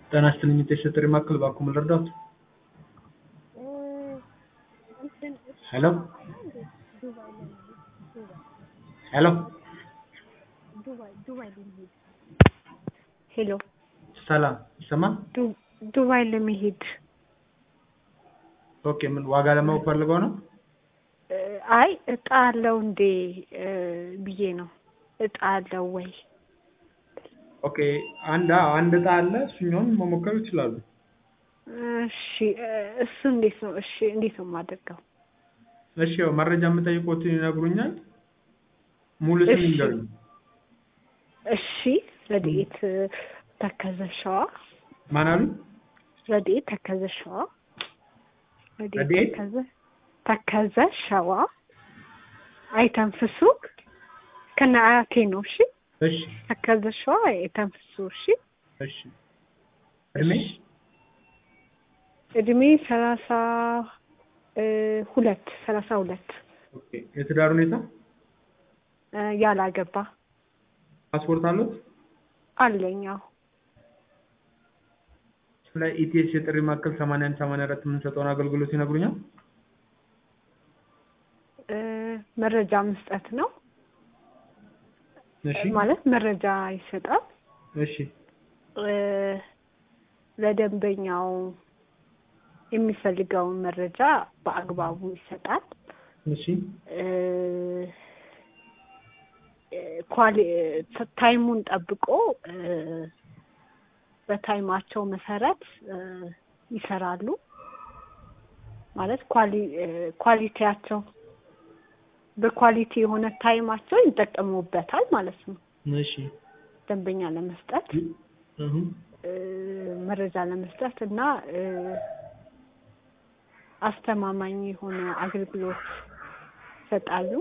ጤና ይስጥልኝ የጥሪ ማዕከል እባክዎ ምን ልርዳዎት? ሄሎ ሄሎ ሄሎ ሰላም ይሰማል? ዱ- ዱባይ ለመሄድ ኦኬ ምን ዋጋ ለማወቅ ፈልገው ነው? እ፣ አይ እጣ አለው እንዴ እ፣ ብዬ ነው። እጣ አለው ወይ? ኦኬ አንድ አዎ፣ አንድ እጣ አለ እሱኛውን መሞከር ይችላሉ። እሺ እ፣ እሱ እንዴት ነው? እሺ እንዴት ነው የማደርገው? እሺ ያው መረጃ የምጠይቆትን ይነግሩኛል። ሙሉ ስም እሺ። ይንገሩኝ። እሺ ረድኤት ተከዘ ሸዋ ማን አሉ? ረድኤት ተከዘ ሸዋ ረድኤት? ተከዘ ተከዘ ሸዋ አይተንፍሱ ከነ አያቴ ነው። እሺ እሺ ተከዘ ሸዋ አይተንፍሱ። እሺ እሺ እድሜ እድሜ ሰላሳ እ፣ ሁለት ሰላሳ ሁለት ኦኬ የትዳር ሁኔታ እ፣ ያላገባ ፓስፖርት አሉት? አለኛው ስለ ኢቲኤስ የጥሪ ማዕከል 81 84 የምንሰጠውን አገልግሎት ይነግሩኛል? እ፣ መረጃ መስጠት ነው እሺ ማለት መረጃ ይሰጣል እሺ እ፣ ለደንበኛው የሚፈልገውን መረጃ በአግባቡ ይሰጣል። እሺ እ፣ እ፣ ኳሊ እ፣ ታይሙን ጠብቆ እ፣ በታይማቸው መሰረት እ፣ ይሰራሉ። ማለት ኳሊ እ፣ ኳሊቲያቸው በኳሊቲ የሆነ ታይማቸው ይጠቀሙበታል ማለት ነው። እሺ ደንበኛ ለመስጠት እሁ እ፣ መረጃ ለመስጠት እና እ፣ አስተማማኝ የሆነ አገልግሎት ይሰጣሉ።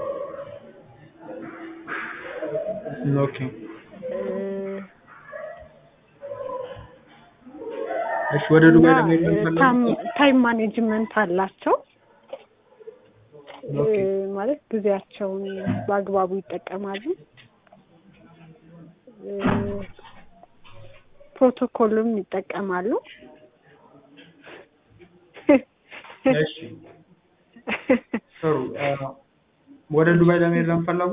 ኦኬ እ፣ እሺ ወደ ዱባይ እና ለመሄድ እ፣ የምትፈልጉት? ታም- ታይም ማኔጅመንት አላቸው እ፣ ኦኬ ማለት ጊዜያቸውን በአግባቡ ይጠቀማሉ። እ፣ ፕሮቶኮልም ይጠቀማሉ። እሺ ጥሩ አ፣ ወደ ዱባይ ለመሄድ ለምፈለጉ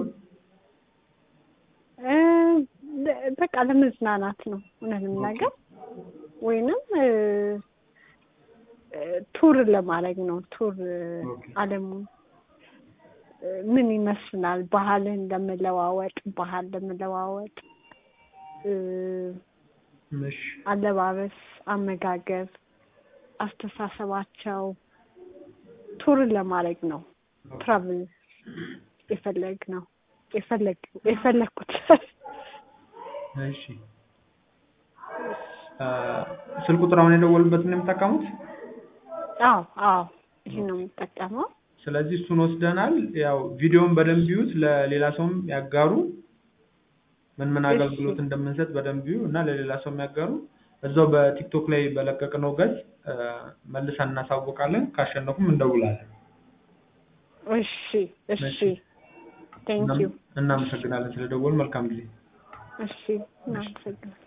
እ፣ በቃ ለመዝናናት ነው እውነት ነገር ወይንም እ፣ እ፣ ቱር ለማድረግ ነው። ቱር እ፣ ኦኬ። ዓለሙን እ፣ ምን ይመስላል ባህልን ለመለዋወጥ ባህል ለመለዋወጥ እ፣ እሺ አለባበስ፣ አመጋገብ፣ አስተሳሰባቸው ቱርን ለማድረግ ነው። ትራቭል የፈለግ ነው የፈለግ የፈለግኩት እሺ አ፣ ስልክ ቁጥር አሁን የደወሉበትን ነው የምጠቀሙት? አዎ አዎ ይሄን ነው የምጠቀመው። ስለዚህ እሱን ወስደናል። ያው ቪዲዮውን በደንብ ይዩት፣ ለሌላ ሰውም ያጋሩ። ምን ምን እሺ። አገልግሎት እንደምንሰጥ በደንብ ይዩ እና ለሌላ ሰው የሚያጋሩ። እዛው በቲክቶክ ላይ በለቀቅነው ገጽ አ፣ መልሰን እናሳውቃለን። ካሸነፉም እንደውላለን። እሺ እሺ እሺ። ቴንክ ዩ እናመሰግናለን ስለደወሉ። መልካም ጊዜ። እሺ እናመሰግናለን።